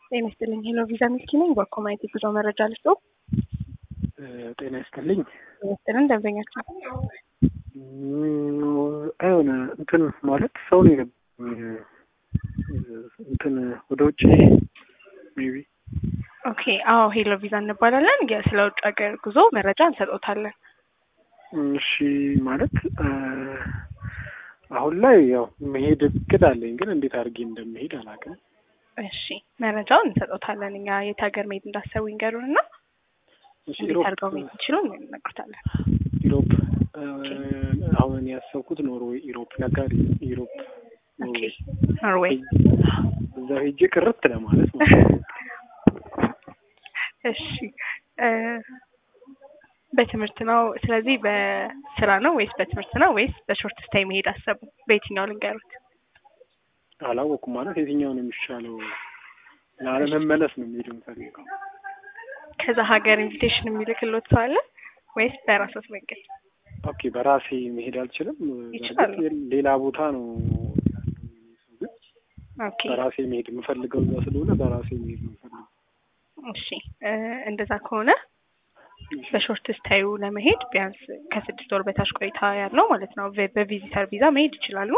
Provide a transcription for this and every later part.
ጤና ይስጥልኝ። ሄሎ ቪዛ ሚልኪ ነኝ። በኮማይት የጉዞ መረጃ ልስጦ። ጤና ይስጥልኝ። ጤና ይስጥልን። ደንበኛችን አይሆነ እንትን ማለት ሰው ነው እንትን ወደ ውጭ ሜቢ ኦኬ። አዎ ሄሎ ቪዛ እንባላለን። ስለ ውጭ ሀገር ጉዞ መረጃ እንሰጦታለን። እሺ ማለት አሁን ላይ ያው መሄድ እቅድ አለኝ፣ ግን እንዴት አድርጌ እንደምሄድ አላውቅም። እሺ መረጃውን እንሰጦታለን። እኛ የት ሀገር መሄድ እንዳሰቡ ይንገሩን እና እንዴት አድርገው መሄድ ይችሉ እንነግሮታለን። ኢሮፕ አሁን ያሰብኩት ኖርዌይ ኢሮፕ ነጋሪ ኢሮፕ ኖርዌይ ኖርዌይ እዛ ሄጄ ቅርት ለማለት ነው። እሺ በትምህርት ነው። ስለዚህ በስራ ነው ወይስ በትምህርት ነው ወይስ በሾርት ስታይ መሄድ አሰቡ? በየትኛው ልንገሩት? አላወኩም ማለት የትኛው ነው የሚሻለው? ላለመመለስ ነው የሚሄድ የምፈልገው። ከዛ ሀገር ኢንቪቴሽን የሚልክሎት ሰው አለ ወይስ በራሶት መንገድ? ኦኬ በራሴ መሄድ አልችልም። ይችላሉ። በእርግጥ ሌላ ቦታ ነው ግን ኦኬ በራሴ መሄድ የምፈልገው እዛ ስለሆነ በራሴ መሄድ ነው የምፈልገው። እሺ እ እንደዛ ከሆነ በሾርት ስታዩ ለመሄድ ቢያንስ ከስድስት ወር በታች ቆይታ ያለው ማለት ነው በ- በቪዚተር ቪዛ መሄድ ይችላሉ።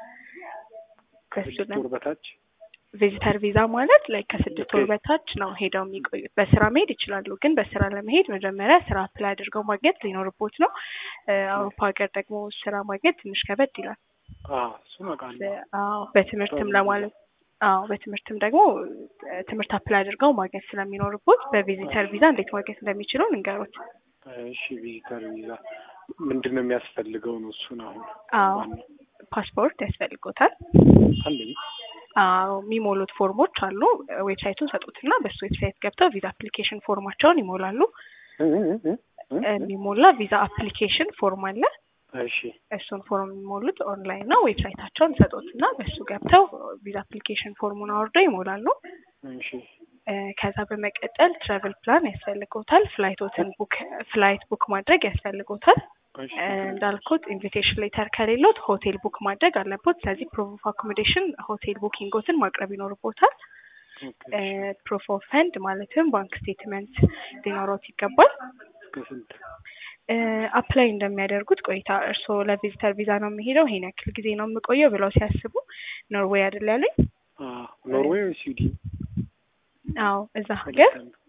በሱ ከስድስት ለ- ወር በታች ቪዚተር ቪዛ ማለት ላይ ከስድስት ወር ኦኬ። በታች ነው ሄደው የሚቆዩት። በስራ መሄድ ይችላሉ፣ ግን በስራ ለመሄድ መጀመሪያ ስራ አፕላይ አድርገው ማግኘት ሊኖርቦት ነው። እ አውሮፓ ሀገር ደግሞ ስራ ማግኘት ትንሽ ከበድ ይላል። አዎ እሱን አውቃለሁ። አዎ በትምህርትም ለማለት አዎ በትምህርትም ደግሞ እ ትምህርት አፕላይ አድርገው ማግኘት ስለሚኖርቦት በቪዚተር ቪዛ እንዴት ማግኘት እንደሚችሉ እንንገሩት። እሺ ቪዚተር ቪዛ ምንድን ነው የሚያስፈልገው ነው እሱን አሁን አዎ ዋናው ፓስፖርት ያስፈልጎታል። አለኝ አዎ የሚሞሉት ፎርሞች አሉ። ዌብሳይቱን ሰጡትና በሱ ዌብሳይት ገብተው ቪዛ አፕሊኬሽን ፎርማቸውን ይሞላሉ። እ እ እ እ እ የሚሞላ ቪዛ አፕሊኬሽን ፎርም አለ። እሺ እሱን ፎርም የሚሞሉት ኦንላይን ነው። ዌብሳይታቸውን ሰጡትና በሱ ገብተው ቪዛ አፕሊኬሽን ፎርሙን አውርደው ይሞላሉ። እሺ እ ከዛ በመቀጠል ትራቨል ፕላን ያስፈልጎታል። ፍላይቶትን ቡክ ፍላይት ቡክ ማድረግ ያስፈልጎታል። እሺ እ እንዳልኩት ኢንቪቴሽን ሌተር ከሌሎት ሆቴል ቡክ ማድረግ አለቦት። ስለዚህ ፕሩፍ ኦፍ አኮሞዴሽን ሆቴል ቡኪንጎትን ማቅረብ ይኖርቦታል። ኦኬ ፕሩፍ ኦፍ ፈንድ ማለትም ባንክ ስቴትመንት ሊኖሮት ይገባል። ከስንት አፕላይ እንደሚያደርጉት ቆይታ እርስዎ ለቪዚተር ቪዛ ነው የሚሄደው ይሄን ያክል ጊዜ ነው የምቆየው ብለው ሲያስቡ ኖርዌይ አይደል ያሉኝ? አ ኖርዌይ ወይ ስዊድን አዎ እዛ ሀገር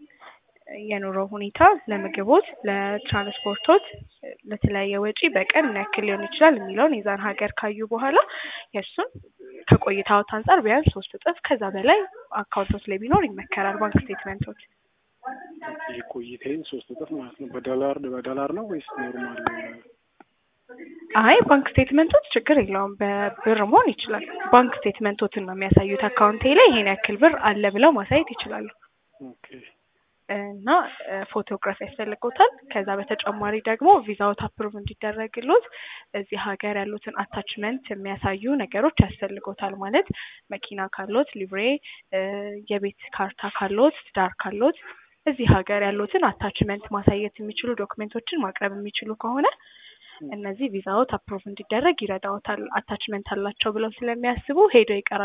የኑሮ ሁኔታ ለምግቦት፣ ለትራንስፖርቶት፣ ለተለያየ ወጪ በቀን ምን ያክል ሊሆን ይችላል የሚለውን የዛን ሀገር ካዩ በኋላ የእሱን ከቆይታዎት አንጻር ቢያንስ ሶስት እጥፍ ከዛ በላይ አካውንቶች ላይ ቢኖር ይመከራል። ባንክ ስቴትመንቶች የቆይታዬን ሶስት እጥፍ ማለት ነው። በዶላር በዶላር ነው ወይስ ኖርማል? አይ ባንክ ስቴትመንቶች ችግር የለውም በብር መሆን ይችላል። ባንክ ስቴትመንቶትን ነው የሚያሳዩት። አካውንቴ ላይ ይሄን ያክል ብር አለ ብለው ማሳየት ይችላሉ። ኦኬ እና ፎቶግራፍ ያስፈልጎታል። ከዛ በተጨማሪ ደግሞ ቪዛዎት አፕሩቭ እንዲደረግሎት እዚህ ሀገር ያሉትን አታችመንት የሚያሳዩ ነገሮች ያስፈልጎታል። ማለት መኪና ካሎት ሊብሬ፣ የቤት ካርታ ካሎት፣ ትዳር ካሎት እዚህ ሀገር ያሉትን አታችመንት ማሳየት የሚችሉ ዶክመንቶችን ማቅረብ የሚችሉ ከሆነ እነዚህ ቪዛዎት አፕሩቭ እንዲደረግ ይረዳዎታል። አታችመንት አላቸው ብለው ስለሚያስቡ ሄደው ይቀራል